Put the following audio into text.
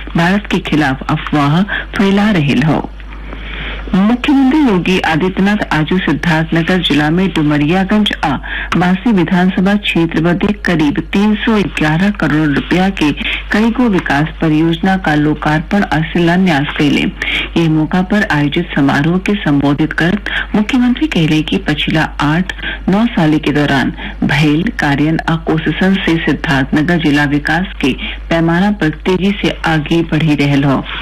भारत के खिलाफ अफवाह फैला रहे हो मुख्यमंत्री योगी आदित्यनाथ आज सिद्धार्थनगर जिला में डुमरियागंज आ बांसी विधानसभा क्षेत्र बदे करीब तीन सौ ग्यारह करोड़ रुपया के कई गो विकास परियोजना का लोकार्पण और शिलान्यास कैले ये मौका पर आयोजित समारोह के संबोधित कर मुख्यमंत्री कहले कि पिछला आठ नौ साल के दौरान भैल कार्यन आ कोससन से सिद्धार्थनगर जिला विकास के पैमाना पर तेजी से आगे बढ़ी रहल हो